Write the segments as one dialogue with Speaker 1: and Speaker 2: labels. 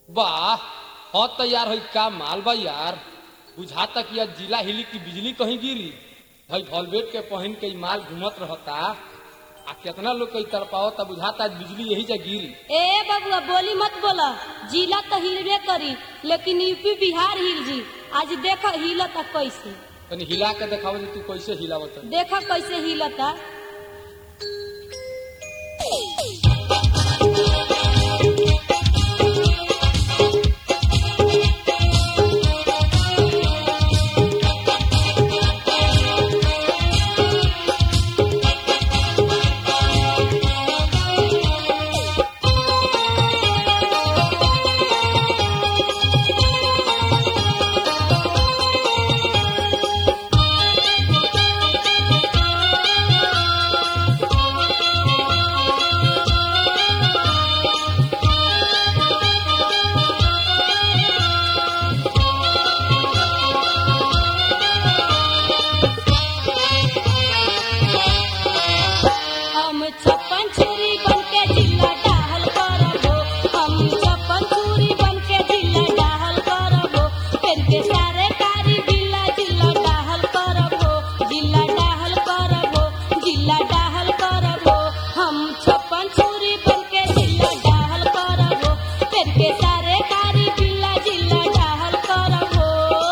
Speaker 1: वाह हाँ तो यार है का माल बा यार बुझाता कि आज जिला हिली की बिजली कहीं गिरी भाई वॉल्वेट के पहन के ई माल घूमत रहता आ केतना लोग कई तरपावता बुझाता आज बिजली यही जा गिरी
Speaker 2: ए बबुआ बोली मत बोला जिला तो हिलबे करी लेकिन यूपी बिहार हिल जी आज देख हिलता कैसे
Speaker 1: तनी हिला के देखाव जे तू कैसे हिलावत
Speaker 2: देख कैसे हिलता हम छप्पन छुरी बन के जिला डाहल करबो हम छप्पन छुरी बन के जिला डाहल करबो फिर के सारे कारी जिला जिला डाहल करबो जिला डाहल करबो जिला डाहल करबो हम छप्पन छुरी बन के जिला डाहल करबो फिर के सारे कारी जिला जिला डाहल करबो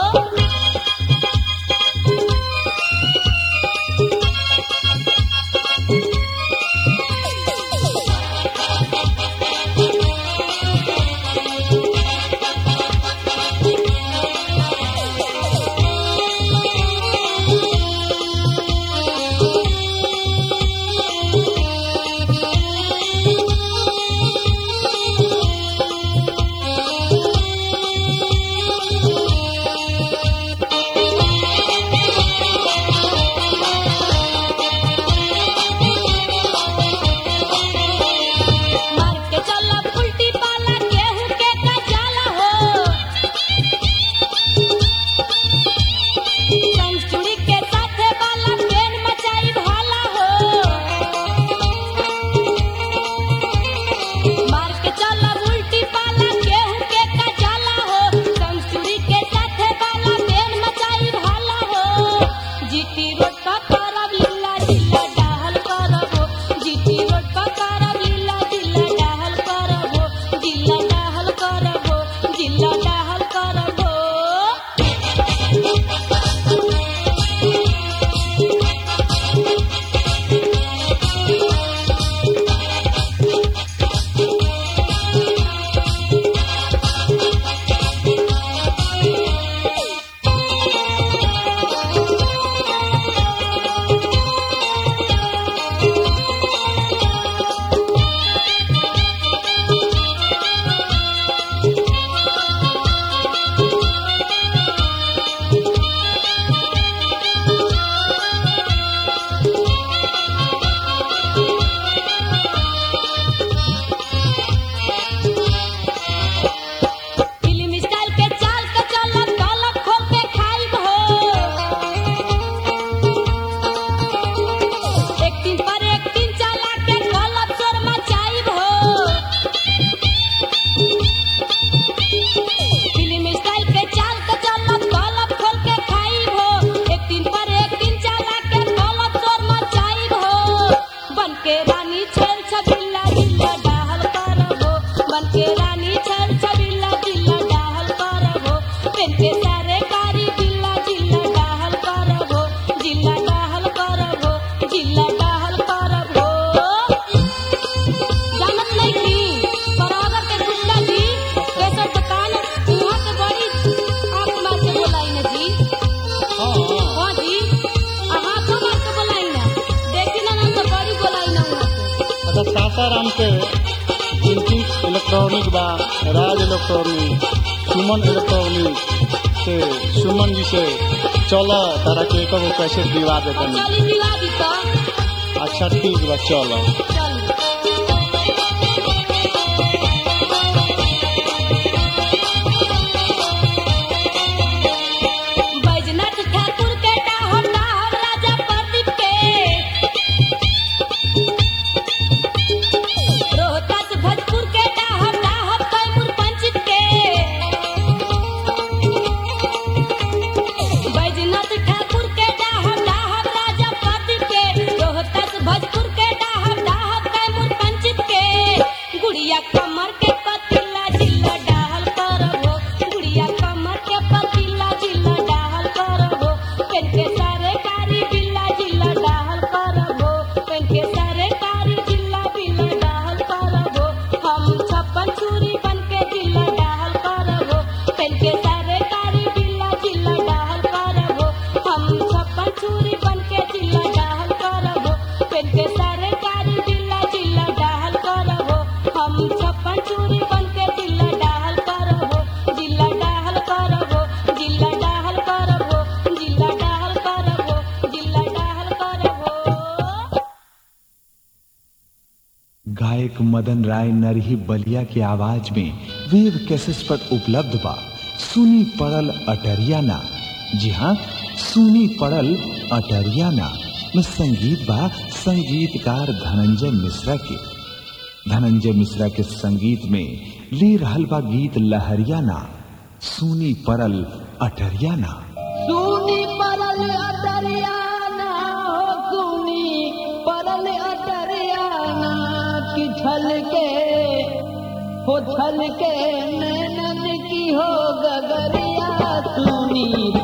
Speaker 2: मार के चला उल्टी पाला केहू के कचाला हो संचुड़ी के साथे बाला पेन मचाई भाला हो मार के चला उल्टी पाला केहू के कचाला हो संचुड़ी के साथे बाला पेन मचाई भाला हो जीती रोड का करब लीला जिला डाहल करबो जीती रोड का करब लीला जिला डाहल करबो जिला डाहल करबो जिला डाहल करबो फिल्म स्टाइल के चाल के चलत गलत खोल के खाइब हो एक दिन पर एक दिन चला के गलत शोर मचाइब हो फिल्म स्टाइल के चाल के चलत गलत खोल के खाइब हो एक दिन पर एक दिन चला के गलत शोर मचाइब हो बन के रानी छेल छबिल्ला जिल्ला डाहल करबो बन के रानी छेल छबिल्ला जिल्ला डाहल करबो पेन के सारे कारी जिल्ला जिल्ला डाहल करबो जिल्ला डाहल करबो जिल्ला डाहल करबो जानत नहीं थी बराबर के गुंडा जी कैसे दुकान वहाँ के बड़ी आंख मार के बोलाई ना जी
Speaker 1: हाँ
Speaker 2: हाँ जी हाँ तो मार के बोलाई ना देखी ना ना तो बड़ी बोलाई ना वहाँ के
Speaker 3: अच्छा सासाराम के जिनकी इलेक्ट्रॉनिक बा राज इलेक्ट्रॉनिक सुमन इलेक्ट्रॉनिक से सुमन जी से चलो तारा के एक कैसे दिवा
Speaker 2: और
Speaker 3: देतनी
Speaker 2: चली मिला दी तो
Speaker 3: अच्छा ठीक बा चलो
Speaker 2: चल बैजनाथ ठाकुर के डाहर डाहर राजा प्रदीप के रोहतास भोजपुर के डाहर डाहर कैमूर पंचित के
Speaker 4: गायक मदन राय नरही बलिया की आवाज में वेव कैसेस पर उपलब्ध बा सुनी पड़ल अटरियाना जी हाँ सुनी पड़ल अटरियाना में संगीत बा संगीतकार धनंजय मिश्रा के धनंजय मिश्रा के संगीत में ले रहल बा गीत लहरियाना सुनी पड़ल अटरियाना
Speaker 2: सुनी परल अटरियाना हो सुनी परल अटरियाना की छल के हो छल के नैनन की हो गगरिया सुनी